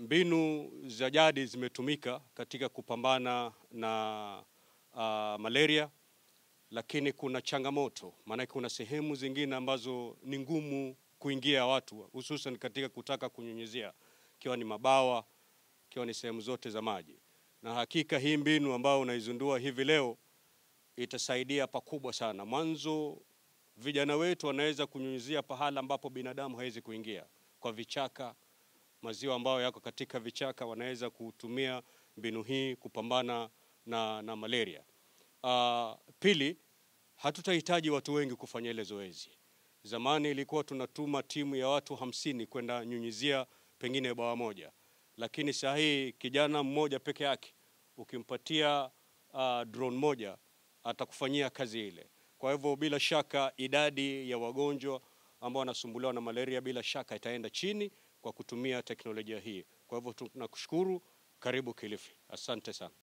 mbinu za jadi zimetumika katika kupambana na uh, malaria, lakini kuna changamoto, maanake kuna sehemu zingine ambazo ni ngumu kuingia watu, hususan katika kutaka kunyunyizia, ikiwa ni mabawa, ikiwa ni sehemu zote za maji. Na hakika hii mbinu ambayo unaizundua hivi leo itasaidia pakubwa sana. Mwanzo vijana wetu wanaweza kunyunyizia pahala ambapo binadamu hawezi kuingia, kwa vichaka, maziwa ambayo yako katika vichaka, wanaweza kutumia mbinu hii kupambana na, na malaria. Uh, pili, hatutahitaji watu wengi kufanya ile zoezi. Zamani ilikuwa tunatuma timu ya watu hamsini kwenda nyunyizia pengine bawa moja, lakini saa hii kijana mmoja peke yake ukimpatia uh, drone moja atakufanyia kazi ile. Kwa hivyo bila shaka idadi ya wagonjwa ambao wanasumbuliwa na malaria bila shaka itaenda chini kwa kutumia teknolojia hii. Kwa hivyo tunakushukuru, karibu Kilifi. Asante sana.